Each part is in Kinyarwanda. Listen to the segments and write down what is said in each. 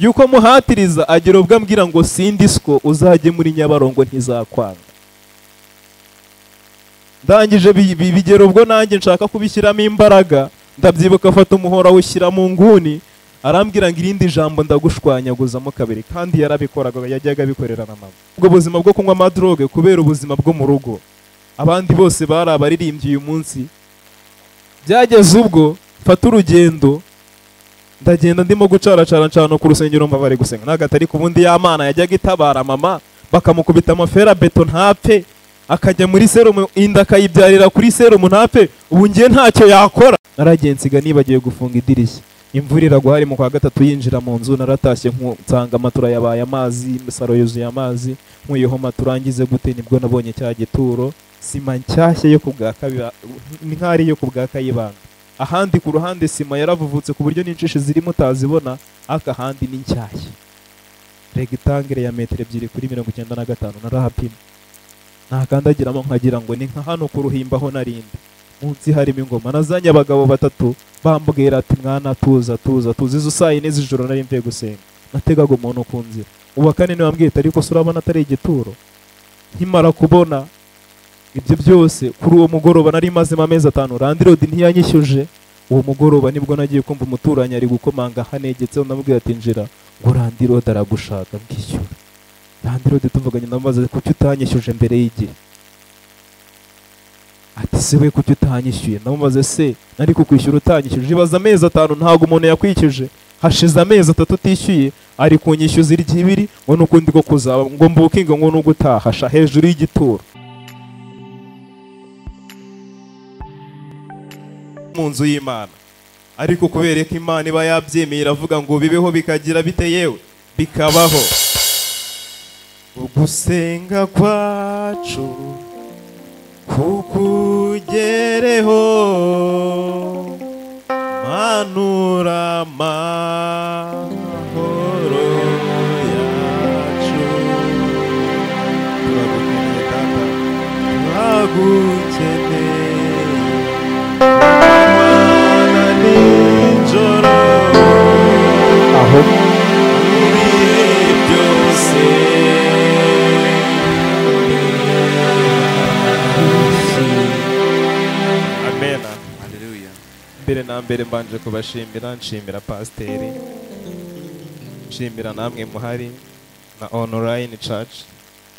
yuko muhatiriza agira ubwo ambwira ngo sindiswo uzajye muri nyabarongo ntizakwanga ndangije bi- bi- bigera ubwo nanjye nshaka kubishyiramo imbaraga ndabyibuka afata umuhora awushyira mu nguni arambwira ngo irindi jambo ndagushwanyaguzamo kabiri kandi yarabikoraga yajyaga abikorera na mama ubwo buzima bwo kunywa amadroge kubera ubuzima bwo mu rugo abandi bose bari abaririmbyi uyu munsi byageze ubwo mfata urugendo ndagenda ndimo gucaracara ncana ku rusengero mba bari gusenga ntabwo atari ku bundi y'amana yajyaga itabara mama bakamukubita amafera beto ntapfe akajya muri serumu inda akayibyarira kuri serumu ntapfe ubu ngiye ntacyo yakora nsiga nibagiwe gufunga idirishya imvura iragwa hari mu kwa gatatu yinjira mu nzu naratashye nku- nsanga matura yabaye amazi saro yuzuye amazi nkuyeho matura ngize gute nibwo nabonye cya gituro sima nshyashya yo ku bwa kabiri ni nk'aho ari iyo ku bwa kayibanda ahandi ku ruhande sima yaravuvutse ku buryo n'inshishi zirimo utazibona ariko ahandi ni nshyashya regitangere ya metero ebyiri kuri mirongo icyenda na gatanu narahapima nakandagiramo nkagira ngo ni nka hano ku ruhimba aho narindi munsi harimo ingoma nazanye abagabo batatu bambwira ati mwana tuza tuza tuza izo saa yine z'ijoro nari mvuye gusenga nategaga umuntu ku nzira uwa kane niwe wambwiye ati ariko se urabona atari igituro nkimara kubona ibyo byose kuri uwo mugoroba nari mazemo amezi atanu randirodi ntiyanyishyuje uwo mugoroba nibwo nagiye kumva umuturanyi ari gukomanga hanegetseho ndamubwira ati njira ngo randirodi aragushaka bwishyura randirodi tuvuganye ndamubaza kuki utanyishyuje mbere y'igihe ati se we kuki utanyishyuye ndamubaze se nari kukwishyura utanyishyuje ibaza amezi atanu ntabwo umuntu yakwishyuje hashize amezi atatu utishyuye ari kunyishyuza irya ibiri ngo n'ukundi ko kuzaba ngo mbukinge ngo n'ugutahasha hejuru y'igituro mu nzu y'imana ariko kubera ko imana iba yabyemeye iravuga ngo bibeho bikagira bite yewe bikabaho ugusenga kwacu kukugereho manura amahoro yacu turagukeneye tata turagukeneye Mana nijoro aho ibihe byose amena Haleluya. mbere na mbere mbanje kubashimira nshimira pasiteri nshimira namwe muhari na online church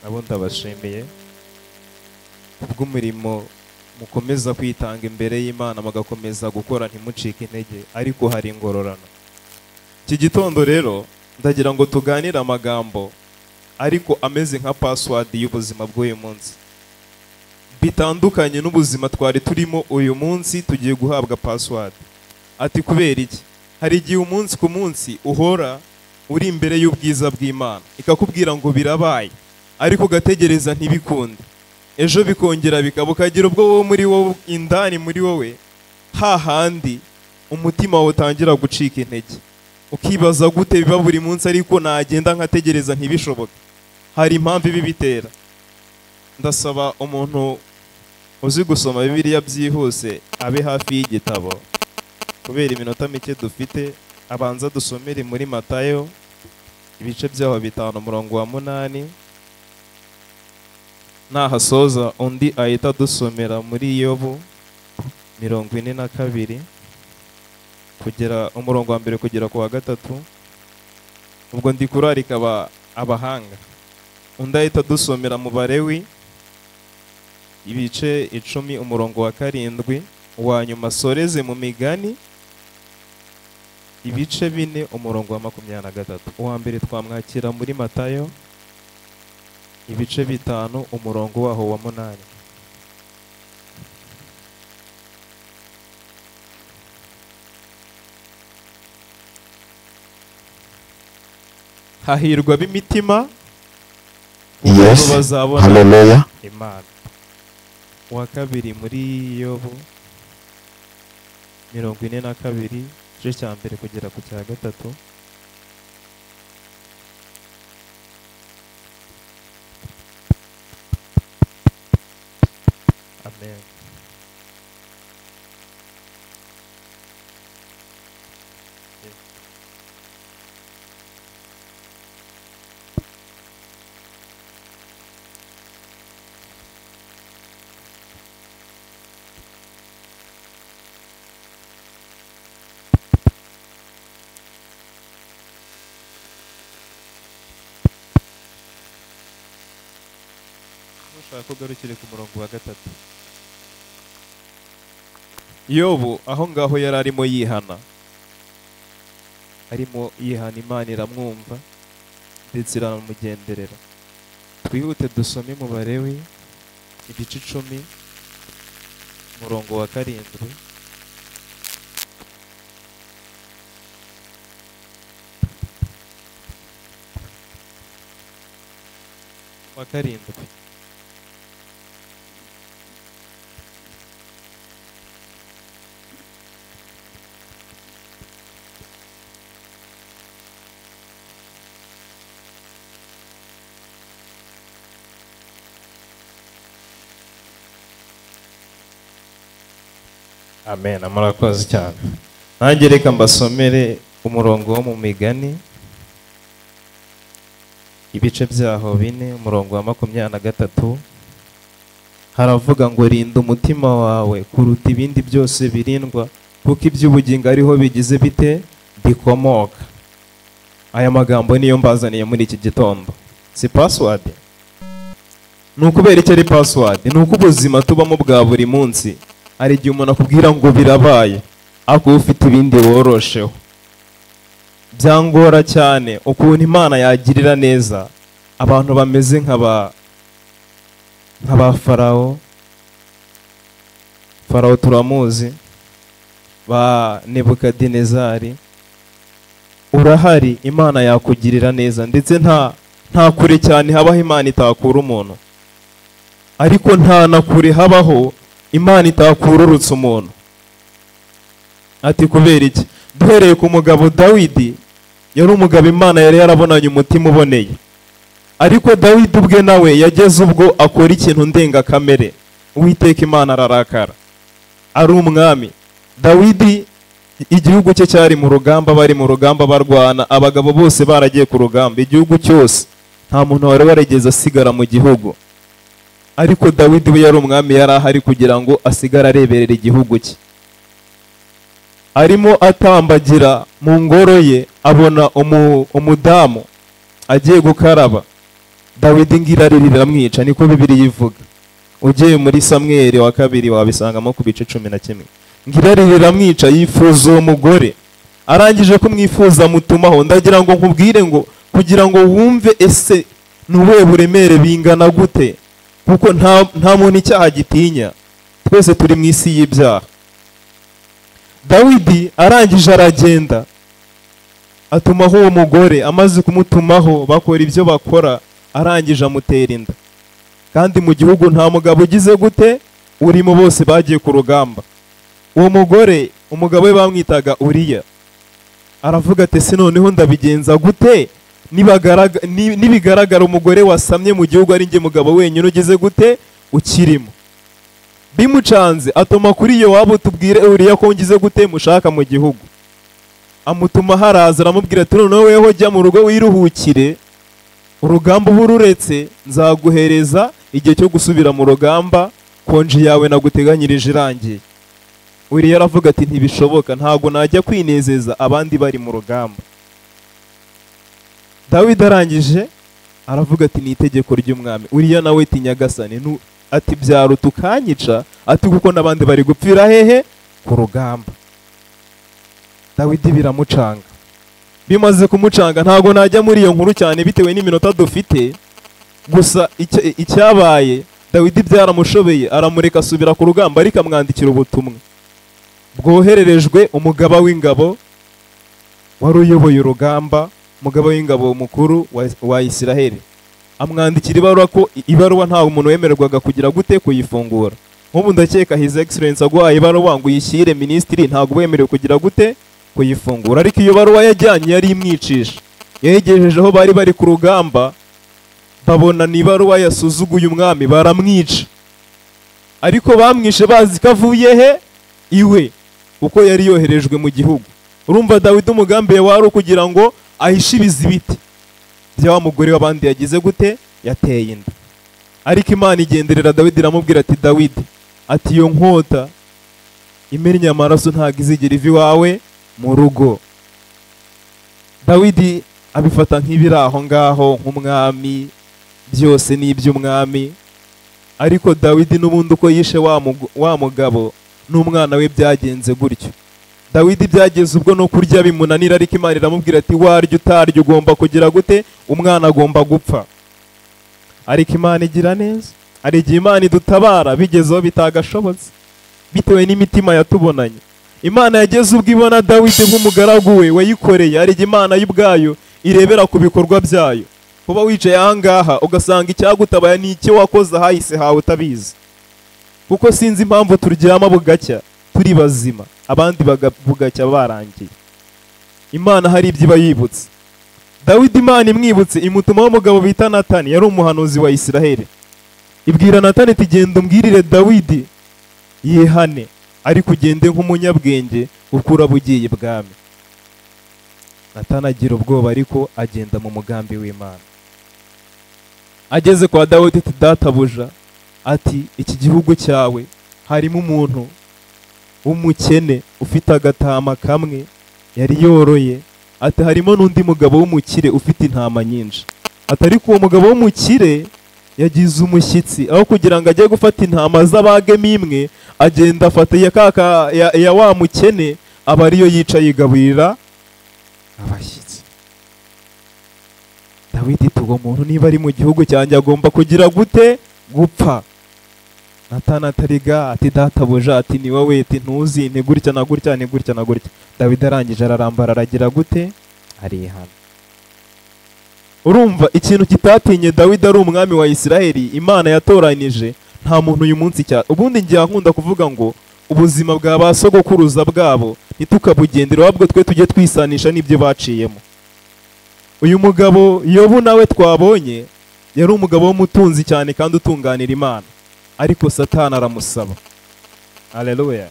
nabo ndabashimiye kubw'umurimo mukomeza kwitanga imbere y'imana mugakomeza gukora ntimucike intege ariko hari ingororano iki gitondo rero ndagira ngo tuganire amagambo ariko ameze nka password y'ubuzima bw'uyu munsi bitandukanye n'ubuzima twari turimo uyu munsi tugiye guhabwa password ati kubera iki hari igihe umunsi ku munsi uhora uri imbere y'ubwiza bw'imana ikakubwira ngo birabaye ariko ugategereza ntibikunde ejo bikongera bikaba ukagira ubwo wowe muri wowe indani muri wowe hahandi umutima wawe utangira gucika intege ukibaza gute biba buri munsi ariko nagenda nkategereza ntibishoboke hari impamvu ibibitera ndasaba umuntu uzi gusoma bibiliya byihuse abe hafi y'igitabo kubera iminota mike dufite abanza dusomere muri matayo ibice byaho bitanu umurongo wa munani nahasoza undi ahita adusomera muri yobu mirongo ine na kabiri kugera umurongo wa mbere kugera ku wa gatatu ubwo ndi kurarika aba- abahanga undi ahita adusomera mu barewi ibice icumi umurongo wa karindwi uwa nyuma asoreze mu migani ibice bine umurongo wa makumyabiri na gatatu uwa mbere twamwakira muri matayo ibice bitanu umurongo waho wa munani hahirwa b'imitima kuko Yes. bo bazabona Haleluya. imana uwa kabiri muri yobu mirongo ine na kabiri igice cya mbere kugera ku cya gatatu amen ushaka ko ugarukire ku murongo wa gatatu yobu aho ngaho yari arimo yihana arimo yihana imana iramwumva ndetse iranamugenderera twihute dusome umubare we igice icumi umurongo wa karindwi wa karindwi amen murakoze cyane nanjye reka mbasomere umurongo wo mu migani ibice byaho bine umurongo wa makumyabiri na gatatu haravuga ngo rinda umutima wawe kuruta ibindi byose birindwa kuko iby'ubugingo ariho bigize bite bikomoka aya magambo niyo mbazaniye muri iki gitondo si pasiwadi ni ukubera icyo ari pasiwadi ni uko ubuzima tubamo bwa buri munsi hari igihe umuntu akubwira ngo birabaye ariko uba ufite ibindi worosheho byangora cyane ukuntu imana yagirira neza abantu bameze nka ba nka ba farawo farawo turamuzi ba nebukadinezari urahari imana yakugirira neza ndetse nta nta kure cyane habaho imana itakura umuntu ariko nta na kure habaho imana itakururutse umuntu ati kubera iki duhereye ku mugabo dawidi yari umugabo imana yari yarabonanye umutima uboneye ariko dawidi ubwe nawe yageze ubwo akora ikintu ndengakamere uwiteka imana ararakara ari umwami dawidi igihugu cye cyari mu rugamba bari mu rugamba barwana abagabo bose baragiye ku rugamba igihugu cyose nta muntu wari warigeze asigara mu gihugu ariko dawidi we yari umwami yari ahari kugira ngo asigare areberera igihugu cye arimo atambagira mu ngoro ye abona umu- umudamu agiye gukaraba dawidi ngira aririra amwica niko bibiri yivuga ugiye muri samweri wa kabiri wabisangamo ku bice cumi na kimwe ngira aririra amwica yifuza uwo mugore arangije kumwifuza amutumaho ndagira ngo nkubwire ngo kugira ngo wumve ese ni ubuhe buremere bingana gute kuko nta nta muntu icyaha gitinya twese turi mu isi y'ibyaha dawidi arangije aragenda atumaho uwo mugore amaze kumutumaho bakora ibyo bakora arangije amutera inda kandi mu gihugu nta mugabo ugize gute urimo bose bagiye ku rugamba uwo mugore umugabo we bamwitaga uriya aravuga ati se noneho ndabigenza gute Nibagaraga- ni- nibigaragara umugore wasamye mu gihugu ari njye mugabo wenyine ugize gute ukirimo bimucanze atuma kuri iyo waba utubwire uriya ko ngize gute mushaka mu gihugu amutuma haraza aramubwira ati noneho weho jya mu rugo wiruhukire urugamba uba ururetse nzaguhereza igihe cyo gusubira mu rugamba konji yawe naguteganyirije irangiye uriya aravuga ati ntibishoboka ntabwo najya kwinezeza abandi bari mu rugamba dawidi arangije aravuga ati ni itegeko ry'umwami uriya nawe ati nyagasani nu- ati byaruta ukanyica ati kuko n'abandi bari gupfira hehe ku rugamba dawidi biramucanga bimaze kumucanga ntabwo najya muri iyo nkuru cyane bitewe n'iminota dufite gusa icya- icyabaye dawidi byaramushobeye aramureka asubira ku rugamba ariko amwandikira ubutumwa bwohererejwe umugaba w'ingabo wari uyoboye urugamba umugaba w'ingabo mukuru wa, wa Isiraheli amwandikira ibaruwa ko i- ibaruwa nta umuntu wemererwaga kugira gute kuyifungura nk'ubu ndakeka his excellence aguhaye ibaruwa ngo uyishyire minisitiri ntabwo wemerewe kugira gute kuyifungura ariko iyo baruwa yajyanye yari imwicisha yayegejeje aho bari bari ku rugamba babona ni ibaruwa yasuzuguye umwami baramwica ariko bamwishe bazi ko avuye he iwe kuko yari yoherejwe mu gihugu urumva dawidi umugambi we wari ukugira ngo ahishibize ibiti bya wa mugore w'abandi yagize gute yateye inda ariko imana igenderera dawidi iramubwira ati dawidi ati iyo nkota imennye amaraso ntabwo izigera iva iwawe mu rugo dawidi abifata nk'ibiri aho ngaho nk'umwami byose ni iby'umwami ariko dawidi n'ubundi uko yishe wa mugu- wa mugabo n'umwana we byagenze gutyo dawidi byageze ubwo no kurya bimunanira ariko imana iramubwira ati warya utarya ugomba kugira gute umwana agomba gupfa ariko imana igira neza hari igihe imana idutabara bigezeho bitagashobotse bitewe n'imitima yatubonanye imana yageze ubwo ibona dawidi nk'umugaragu we wayikoreye hari igihe imana y'ubwayo irebera ku bikorwa byayo kuba wicaye ahangaha ugasanga icyagutabaye ni icyo wakoze ahahise hawe utabizi kuko sinzi impamvu turyama bugacya turi bazima abandi baga- bugacya barangiye imana hari ibyo iba yibutse dawidi imana imwibutse imutumaho umugabo bita natani yari umuhanuzi wa isiraheli ibwira natani iti genda umbwirire dawidi yihane ariko ugende nk'umunyabwenge ukura bugiye bwami natani agira ubwoba ariko agenda mu mugambi w'imana ageze kwa dawidi ati databuja ati iki gihugu cyawe harimo umuntu w'umukene ufite agatama kamwe yari yoroye ati harimo n'undi mugabo w'umukire ufite intama nyinshi ati ariko uwo mugabo w'umukire yagize umushyitsi aho kugira ngo ajye gufata intama z'abagemo imwe agenda afata iya kaka ya, ya wa mukene aba ariyo yica yigaburira abashyitsi dawidi ati uwo muntu niba ari mu gihugu cyanjye agomba kugira gute gupfa natana atariga ati databuja ati ni wowe ati ntuzi ni gutya na gutya ni gutya na gutya dawidi arangije ararambara aragira gute arihana urumva ikintu kitatinye dawidi ari umwami wa isiraheli imana yatoranije nta muntu uyu munsi cya ubundi ngiye nkunda kuvuga ngo ubuzima bwa ba sogokuruza bwabo ntitukabugendere ahubwo twe tujye twisanisha n'ibyo baciyemo uyu mugabo yobu nawe twabonye yari umugabo w'umutunzi cyane kandi utunganira imana ariko satani aramusaba aleluya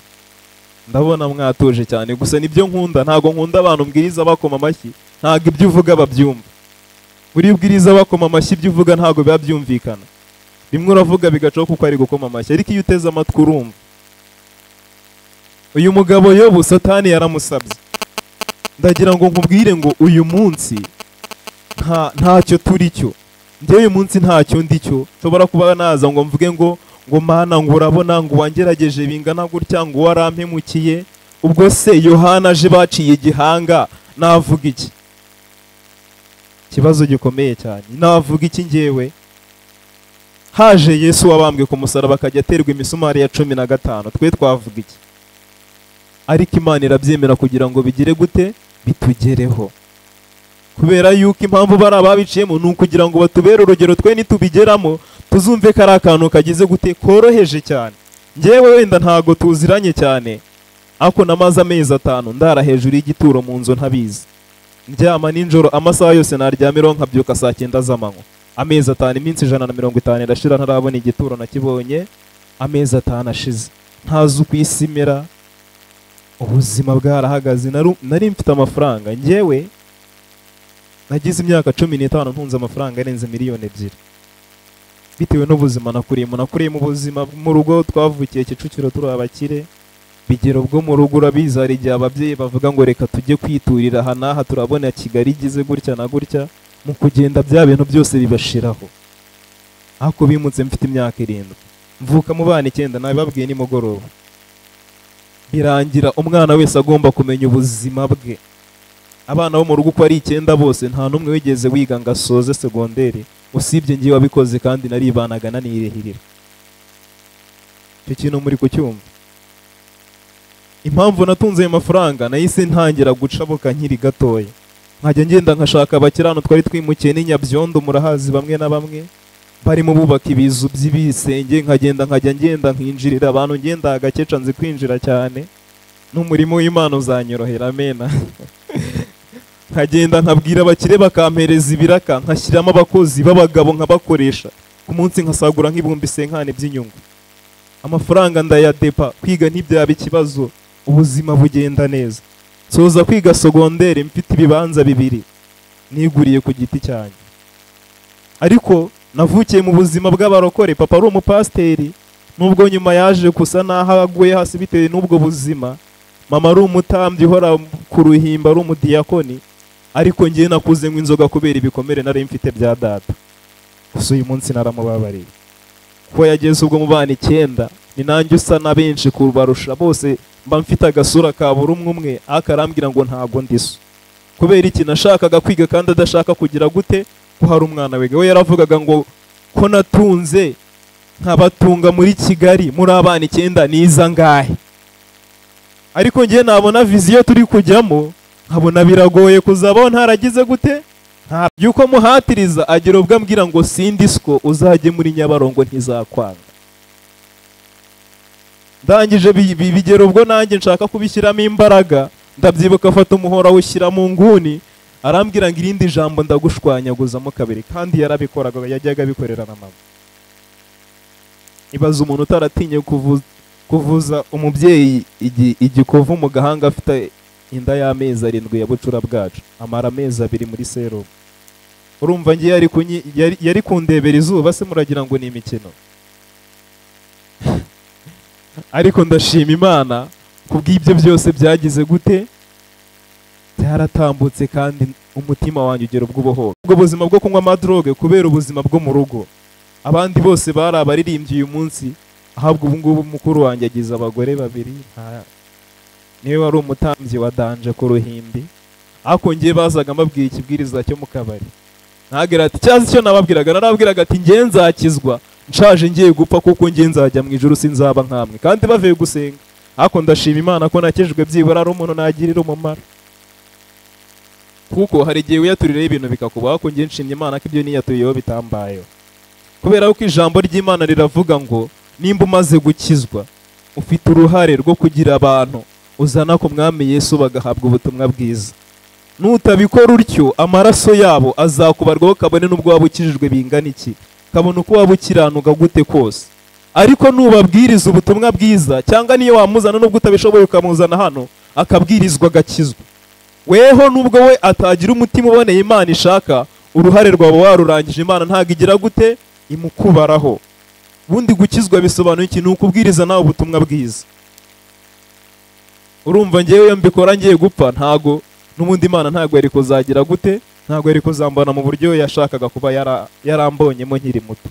ndabona mwatuje cyane gusa nibyo nkunda ntabwo nkunda abantu mbwiriza bakoma amashyi ntabwo ibyo uvuga babyumva buri bwiriza bakoma amashyi ibyo uvuga ntabwo biba byumvikana bimwe uravuga bigacaho kuko ari gukoma amashyi ariko iyo uteze amatwi urumva uyu mugabo yobu satani yaramusabye ndagira ngo nkubwire ngo uyu munsi nta ntacyo turi cyo njyewe uyu munsi ntacyo ndi cyo nshobora kuba naza ngo mvuge ngo ngo mana ngo urabona ngo wangerageje bingana gutya ngo warampemukiye ubwo se yohana aje baciye igihanga navuga iki ikibazo gikomeye cyane navuga iki ngewe haje yesu wabambwe ku musaraba akajya aterwa imisumari ya cumi na gatanu twe twavuga iki ariko imana irabyemera kugira ngo bigire gute bitugereho kubera yuko impamvu bari ababiciyemo ni ukugira ngo batubere urugero twe nitubigeramo tuzumve ko ari akantu kagize gute koroheje cyane ngewe wenda ntago tuziranye cyane ariko namaze amezi atanu ndara hejuru y'igituro mu nzu ntabizi ndyama nijoro amasaha yose naryamiraho nkabyuka saa cyenda z'amanywa amezi atanu iminsi ijana na mirongo itanu irashira ntarabona igituro nakibonye amezi atanu ashize ntazi uko isi imera ubuzima bwarahagaze naru- nari mfite amafaranga ngewe nagize imyaka cumi n'itanu ntunze amafaranga arenze miliyoni ebyiri bitewe n'ubuzima nakuriyemo nakuriyemo ubuzima mu rugo twavukiye kicukiro turi abakire bigera ubwo mu rugo urabizi hari igihe ababyeyi bavuga ngo reka tujye kwiturira aha n'aha turabona kigali igize gutya na gutya mu kugenda bya bintu byose bibashiraho ariko bimutse mfite imyaka irindwi mvuka mu bana icyenda nabibabwiye nimugoroba birangira umwana wese agomba kumenya ubuzima bwe abana bo mu rugo uko ari icyenda bose nta n'umwe wigeze wiga ngo asoze segonderi usibye ngewe wabikoze kandi naribanaga nanirihirira icyo kintu muri kucyumva impamvu natunze ayo mafaranga nahise ntangira gucabuka nkiri gatoya nkajya ngenda nkashaka abakirano twari twimukiye n'inyabyondo murahazi bamwe na bamwe barimo bubaka ibizu by'ibisenge nkagenda nkajya ngenda nkinjirira abantu ngenda agakeca nzi kwinjira cyane n'umurimo w'imana uzanyorohera amena nkagenda nkabwira abakire bakampereza ibiraka nkashyiramo abakozi b'abagabo nkabakoresha ku munsi nkasagura nk'ibihumbi senkani by'inyungu amafaranga ndayadepa kwiga ntibyaba ikibazo ubuzima bugenda neza soza kwiga sogondere mfite ibibanza bibiri niguriye ku giti cyanjye ariko navukiye mu buzima bw'abarokore papa ari umupasiteri nubwo nyuma yaje gusa n'aho aguye hasi bitewe n'ubwo buzima mama ari umutambyi uhora ku ruhimba ari umudiyakoni ariko ngewe nakuze inzoga kubera ibikomere nari mfite bya data gusa uyu munsi naramubabariye kuba yageze ubwo mu bana icyenda ni nanjye usa na benshi kubarusha bose mba mfite agasura ka buri umwe umwe ariko arambwira ngo ntago ndiso kubera iki nashakaga kwiga kandi adashaka kugira gute ko hari umwana wiga we yaravugaga ngo ko natunze nkabatunga muri kigali muri abana icyenda niza ngahe ariko ngewe nabona viziyo turi kujyamo nkabona biragoye kuzabaho ntaragize gute ntabyo uko muhatiriza agira ubwo ambwira ngo sindisiko uzajye muri nyabarongo ntizakwanga ndangije bi- bi- bigera ubwo nanjye nshaka kubishyiramo imbaraga ndabyibuka afata umuhora awushyira mu nguni arambwira ngo irindi jambo ndagushwanyaguzamo kabiri kandi yarabikoraga yajyaga abikorera na mama ibaza umuntu utaratinye kuvuza, kuvuza umubyeyi igi- igikovu mu gahanga afite inda y'amezi arindwi ya bucura bwacu amara amezi abiri muri serumu urumva ngewe yari, kunyi- yari, yari kundebera izuba se muragira ngo ni imikino ariko ndashima imana kubw'ibyo byose byagize gute byaratambutse kandi umutima wanjye ugera ubwo ubohoka ubwo buzima bwo kunywa amadroge kubera ubuzima bwo mu rugo abandi bose bari abaririmbyi uyu munsi ahabwa ubu ngubu mukuru wanjye agize abagore babiri nta- niwe wari umutambyi wa danje ku ruhimbi ariko ngewe bazaga mbabwira ikibwiriza cyo mu kabari ntagira ati cyazi icyo nababwiraga narababwiraga ati ngewe nzakizwa nshaje ngiye gupfa kuko ngewe nzajya mu ijuru sinzaba nkamwe kandi bavuye gusenga ariko ndashima imana ko nakijijwe byibura ari umuntu nagirira umumaro kuko hari igihe wiyaturiraho ibintu bikakubaho ko ngewe nshimye imana ko ibyo niyaturiyeho bitambayeho kubera ko ijambo ry'imana riravuga ngo nimba umaze gukizwa ufite uruhare rwo kugira abantu uzana ku mwami yesu bagahabwa ubutumwa bwiza nutabikora utyo amaraso yabo azakubarwaho kabone n'ubwo waba ukijijwe bingana iki kabone uko waba ukiranuka gute kose ariko nubabwiriza ubutumwa bwiza cyangwa niyo wamuzana n'ubwo utabishoboye ukamuzana hano akabwirizwa agakizwa weho nubwo we atagira umutima uboneye imana ishaka uruhare rwawe warurangije imana ntabwo igira gute imukubaraho ubundi gukizwa bisobanuye iki ni ukubwiriza nawe ubutumwa bwiza urumva ngewe iyo mbikora ngiye gupfa ntago n'ubundi imana ntago yari kuzagira gute ntago yari kuzambana mu buryo yashakaga kuba yara- yarambonyemo nkiri muto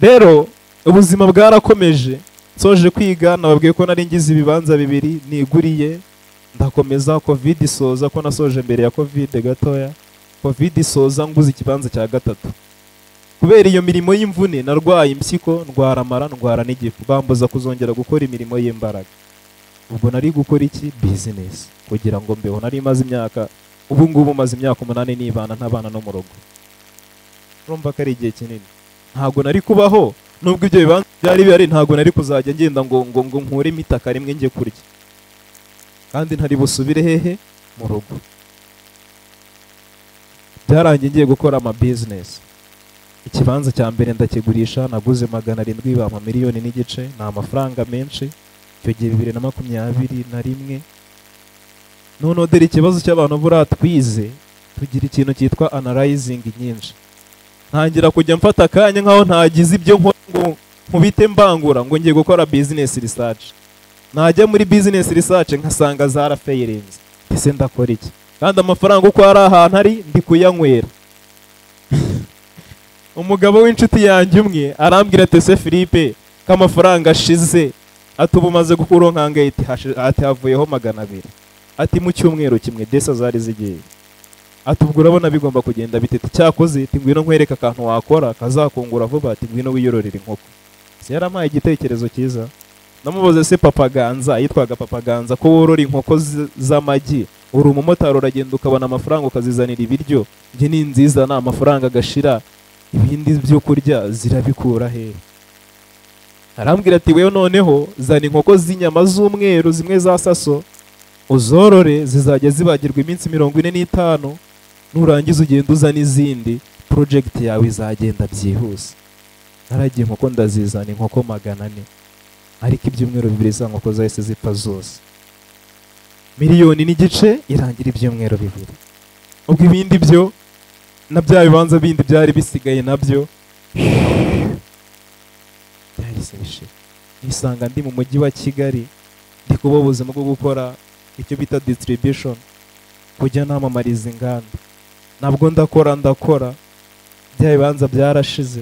rero ubuzima bwarakomeje nsoje kwiga nababwiye ko nari ngize ibibanza bibiri niguriye ndakomeza covid isoza ko nasoje mbere ya covid gatoya covid isoza nguze ikibanza cya gatatu kubera iyo mirimo y'imvune narwaye impyiko ndwara amara ndwara n'igifu bambuza kuzongera gukora imirimo y'imbaraga ubwo nari gukora iki bizinesi kugira ngo mbeho nari maze imyaka ubu ngubu maze imyaka umunani nibana ntabana no mu rugo urumva ko ari igihe kinini ntabwo nari kubaho nubwo ibyo bibanza byari bihari ntabwo nari kuzajya ngenda ngo ngo ngo nkuremo itaka rimwe njye kurya kandi ntari busubire hehe mu rugo byarangiye ngiye gukora ama business ikibanza cya mbere ndakigurisha naguze magana arindwi bampa miliyoni n'igice ni amafaranga menshi icyo gihe bibiri na makumyabiri na rimwe noneho dore ikibazo cy'abantu buriya twize tugira ikintu cyitwa analyzing nyinshi ntangira kujya mfata akanya nkaho ntagize ibyo nkora ngo nkubite mbangura ngo ngiye gukora business research najya muri business research nkasanga zarafeyirinze ese ndakora iki kandi amafaranga uko ari ahantu ari ndi kuyanywera umugabo w'inshuti yanjye umwe arambwira ati ese Philippe ko amafaranga ashize ati ubu umaze gukura nkanga ati "Hashi- ati havuyeho magana abiri ati mu cyumweru kimwe desa zari zigiye ati ubwo urabona bigomba kugenda bitete cyakoze ati ngwino nkwereke akantu wakora kazakungura vuba ati ngwino wiyororere inkoko Se yarampaye igitekerezo cyiza namubaze se papa ganza yitwaga papa ganza ko worora inkoko z- z'amagi uri umumotari uragenda ukabona amafaranga ukazizanira ibiryo njye ni nziza ni amafaranga agashira ibindi byo kurya zirabikura hehe arambwira ati wewe noneho zana inkoko z'inyama z'umweru zimwe za saso uzorore zizajya zibagirwa iminsi mirongo ine n'itanu nurangiza ugenda uza n'izindi porojegiti yawe izagenda byihuse naragiye inkoko ndazizana inkoko magana ane ariko ibyumweru bibiri za nkoko zahise zipfa zose miliyoni n'igice irangira ibyumweru bibiri ubwo ibindi byo na bya bibanza bindi byari bisigaye nabyo byahise bishira nisanga ndi mu mujyi wa kigali ndi kubaho ubuzima bwo gukora icyo bita distribution kujya namamariza inganda nabwo ndakora ndakora bya bibanza byarashize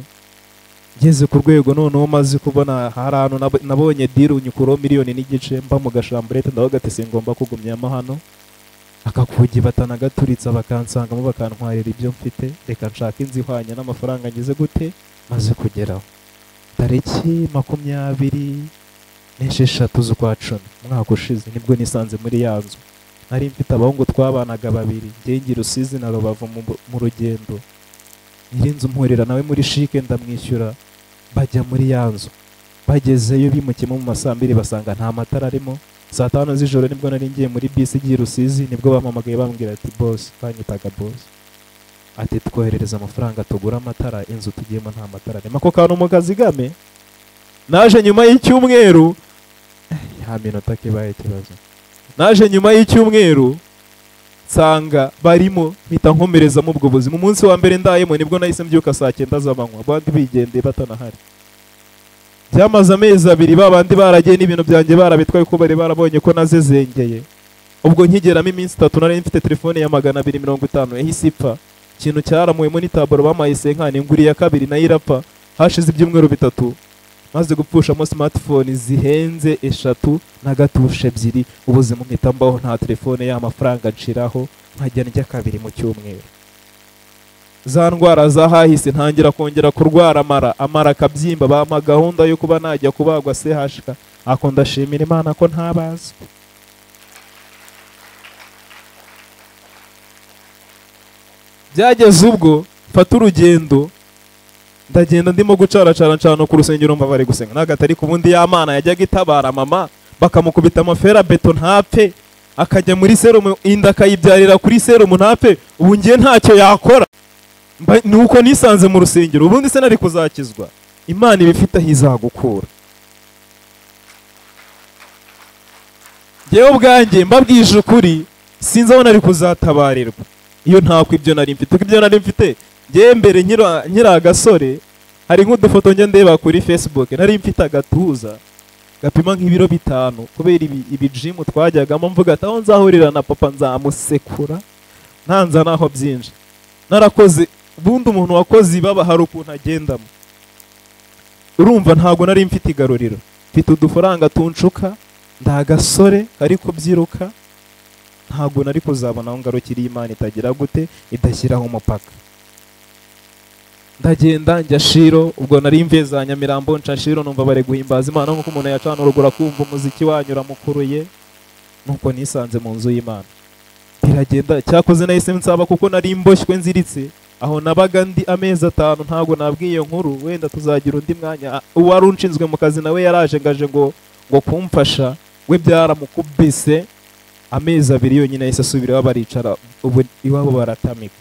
ngeze ku rwego noneho maze kubona hari ahantu nab- nabonye diru nyikuraho miliyoni n'igice mba mu gashamburete ndavuga ati singomba kugumyamo hano akakugi batanagaturitsa bakansangamo bakantwarira ibyo mfite reka nshaka inzu ihwanye n'amafaranga ngize gute maze kugeraho tariki makumyabiri n'esheshatu z'ukwa cumi umwaka ushize nibwo nisanze muri ya nzu nari mfite abahungu twabanaga babiri ngenge rusizi na rubavu mu, mu rugendo nyirinzu mpurira nawe muri shike ndamwishyura bajya muri ya nzu bagezeyo bimukiyemo mu masambiri basanga nta matara arimo saa tanu z'ijoro nibwo nari ngiye muri bisi igiye i rusizi nibwo bampamagaye bambwira ati bosi banyitaga bosi ati twoherereza amafaranga tugura amatara inzu tugiyemo nta matara arimo ako kantu mu kazigame naje nyuma y'icyumweru ya minota kibaye ikibazo naje nyuma y'icyumweru nsanga barimo mpita nkomerezamo ubwo buzima umunsi wa mbere ndayemo nibwo nahise mbyuka saa cyenda z'amanywa abandi bigendeye batanahari byamaze amezi abiri babandi baragiye n'ibintu byanjye barabitwaye ko bari barabonye ko nazezengeye ubwo nkigeramo iminsi itatu nari mfite telefone ya magana abiri mirongo itanu yahise ipfa ikintu cyaramuwemo n'itabaro bamaye senkani nguriye iya kabiri nayo irapfa hashize ibyumweru bitatu maze gupfushamo smartphone zihenze eshatu na gatushe ebyiri ubuzima mpita mbaho nta telefone y'amafaranga nshiraho nkajya ndya kabiri mu cyumweru za ndwara za hahise ntangira kongera kurwara amara amara akabyimba bampa gahunda yo kuba najya kubagwa sehashika ako ndashimira imana ko ntabazi byageze ubwo mfata urugendo ndagenda ndimo gucaracara ncana ku rusengero mba bari gusenga nagatari ku bundi ya mana yajyaga itabara mama bakamukubita amafera beto ntapfe akajya muri serumu inda akayibyarira kuri serumu ntapfe ubu ngiye ntacyo yakora Mba- ni uko nisanze mu rusengero ubundi se nari kuzakizwa imana iba ifite aho izagukura ngewe ubwanjye mbabwije ukuri sinzi aho nari kuzatabarirwa iyo ntako ibyo nari mfite kuko ibyo nari mfite ngewe mbere nkira- nkiri agasore hari nk'udufoto njya ndeba kuri facebook nari mfite agatuza gapima nk'ibiro bitanu kubera ibi, ibi jimu twajyagamo mvuga ati aho nzahurira na papa nzamusekura ntanza naho byinshi narakoze ubundi umuntu wakoze ibaba hari ukuntu agendamo urumva ntabwo nari mfite igaruriro mfite udufaranga tunshuka ndi agasore kari kubyiruka ntabwo nari kuzabona aho ngarukiriye imana itagira gute idashyiraho umupaka ndagenda njya shiro ubwo nari mvuye za nyamirambo nca shiro numva bari guhimbaza imana nk'uko umuntu yacana urugura akumva umuziki wanyura mukuruye nuko nisanze mu nzu y'imana biragenda cyakoze nahise nsaba kuko nari mboshywe nziritse aho nabaga ndi amezi atanu ntabwo nabwiye iyo nkuru wenda tuzagira undi mwanya Ah, uwari unshinzwe mu kazi nawe yaraje ngaje ngo ngo kumfasha we byaramukubise amezi abiri yonyine yahise asubira iwabo baricara ubu iwabo baratamika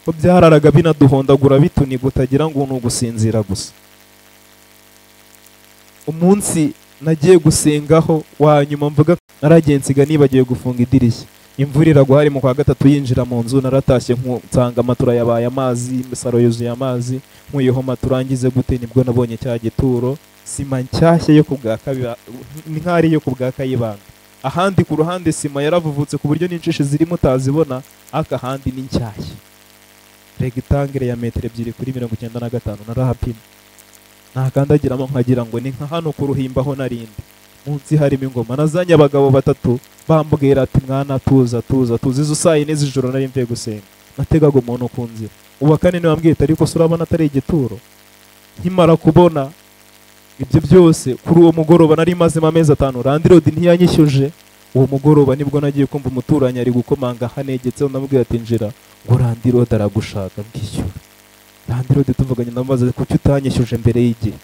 ko byararaga binaduhondagura bituniga utagira ngo ni ugusinzira gusa umunsi nagiye gusengaho wa nyuma mvuga naragiye nsiga nibagiwe gufunga idirishya imvura iragwa hari mu kwa gatatu yinjira mu nzu naratashye nku- nsanga matura yabaye amazi imisaro yuzuye amazi nkuyeho matura ngize gute nibwo nabonye cya gituro sima nshyashya yo ku bwa kabi- ni nk'aho ari iyo ku bwa kayibanda ahandi ku ruhande sima yaravuvutse ku buryo n'injishi zirimo utazibona aka handi ni nshyashya regitangere ya metero ebyiri kuri mirongo icyenda na gatanu narahapima nakandagiramo nkagira ngo ni nka hano ku ruhimba ho narindi munsi harimo ingoma nazanye abagabo batatu bambwira ati mwana tuza tuza tuza izo saa yine z'ijoro nari mvuye gusenga nategaga umuntu ku nzira uwa kane niwe wambwiye ati ariko se urabona atari igituro nkimara kubona ibyo byose kuri uwo mugoroba nari mazemo amezi atanu randirodi ntiyanyishyuje uwo mugoroba nibwo nagiye kumva umuturanyi ari gukomanga hanegetseho ndamubwira ati njira ngo randirodi aragushaka mbwishyura randirodi tuvuganye ndamubaza ati, kuki utanyishyuje mbere y'igihe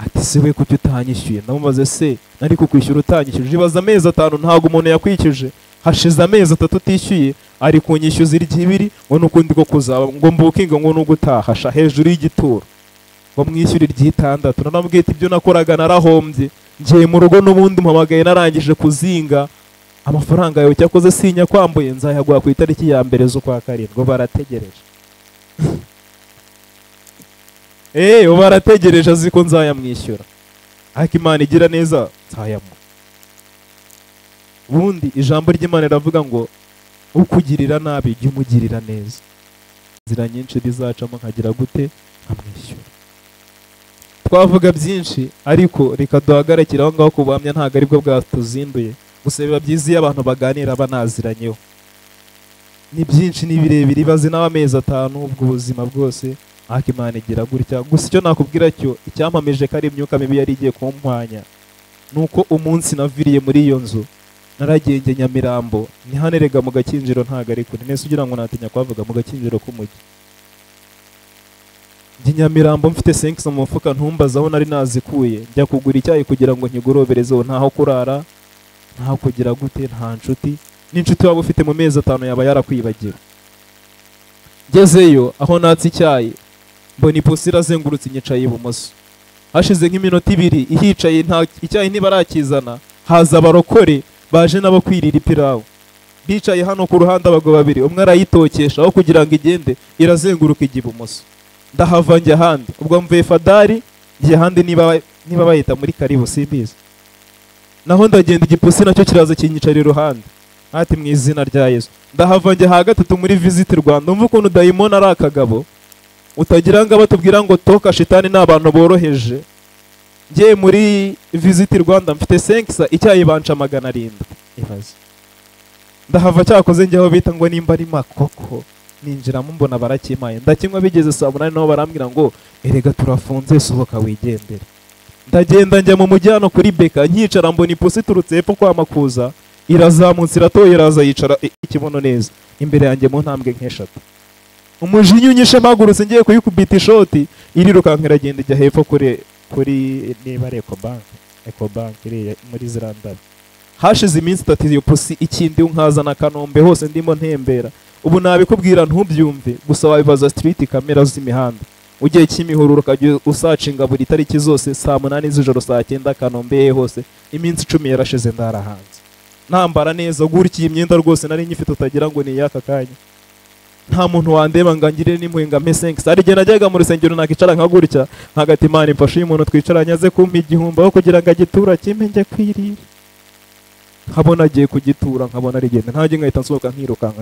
ati se we kuki utanyishyuye ndamubaze se nari kukwishyura utanyishyuje ibaza amezi atanu ntabwo umuntu yakwishyuje hashize amezi atatu utishyuye ari kunyishyuza iry'ibiri ngo n'ukundi ko kuzaba ngo mbukinge ngo n'ubwo utahasha hejuru y'igituro ngo mwishyure iry'itandatu nanamubwiye ati ibyo nakoraga narahombye ngiye mu rugo n'ubundi mpamagaye narangije kuzinga amafaranga yawe cyakoze sinya kwambuye nzayaguha ku itariki ya mbere z'ukwa karindwi barategereje Eh, ubu arategereje azi ko nzayamwishyura. Ariko Imana igira neza nzayamuha. Ubundi ijambo ry'Imana riravuga ngo ukugirira nabi jya umugirira neza. inzira nyinshi rizacamo nkagira gute nkamwishyura twavuga byinshi ariko reka duhagarikire aho ngaho ku buhamya ntabwo aribwo bwatuzinduye gusa biba byiza iyo abantu baganira banaziranyeho ni byinshi ni birebire ibaze nawe amezi atanu ubwo ubuzima bwose ariko imana igira gutya gusa icyo nakubwira cyo icyampamije ko ari imyuka mibi yari igiye kumpwanya ni uko umunsi naviriye muri iyo nzu naragenge nyamirambo ntihanerega mu gakinjiro ntago ari kure nese ugira ngo natinya kuhavuga mu gakinjiro k'umujyi njye nyamirambo mfite senkisi mu mufuka ntumbaze aho nari nazikuye njya kugura icyayi kugira ngo nkigoroberezeho ntaho kurara ntaho kugira gute nta nshuti n'inshuti waba ufite mu mezi atanu yaba yarakwibagira ngezeyo aho natse icyayi mbona ipusi irazengurutse inyicaye ibumoso hashize nk'iminota ibiri ihicaye nta icyayi ntibarakizana haza abarokore baje nabo kwirira ipirawu bicaye hano ku ruhande abagabo babiri umwe arayitokesha aho kugira ngo igende irazenguruka ijya ibumoso ndahava njya ahandi ubwo mvuye fadari njya ahandi niba niba bayita muri karibu simbizi naho ndagenda igipusi nacyo kiraza kinyicara iruhande ati mu izina rya yesu ndahava njya ha gatatu muri visiti rwanda umva ukuntu dayimoni ari akagabo utagira ngo batubwira ngo toka shitani ni abantu boroheje ngiye muri visiti rwanda mfite senkisa icyayi banca magana arindwi ibaze ndahava cyakoze njyaho bita ngo nimba ari makoko ninjiramo mbona barakimaye ndakinywa bigeze saa munani nabo barambwira ngo erega turafunze sohoka wigendere ndagenda njya mu mujyi hano kuri beka nkicara mbona ipusi iturutse hepfo kwa makuza irazamutse iratoye iraza yicara i- ikibuno neza imbere yanjye mu ntambwe nk'eshatu umujinya unyishe mpagurutse ngiye kuyikubita ishoti irirukanka iragenda ijya hepfo kuri kuri niba ari ekobanke ekobanke iriya muri ziriya ndabo hashize iminsi itatu iyo pusi ikindi nkaza na kanombe hose ndimo ntembera ubu nabikubwira ntubyumve gusa wabibaza sitiriti kamera z'imihanda ugiye kimihurura ukajya usacinga buri tariki zose saa munani z'ijoro saa cyenda kanombe ye hose iminsi icumi yarashize ndarahanze nambara neza gutya iyi myenda rwose nari nyifite utagira ngo ni iy'aka kanya nta muntu wandeba ngo angire n'impuhwe ngo ampe senkisi hari igihe najyaga mu rusengero nakicara nka gutya nkagati imana imfashe uyu muntu twicaranye aze kumpa igihumbi aho kugira ngo agitura kimpe njye kwirira nkabona agiye kugitura nkabona arigenda ntajye nkahita nsohoka nkirukanka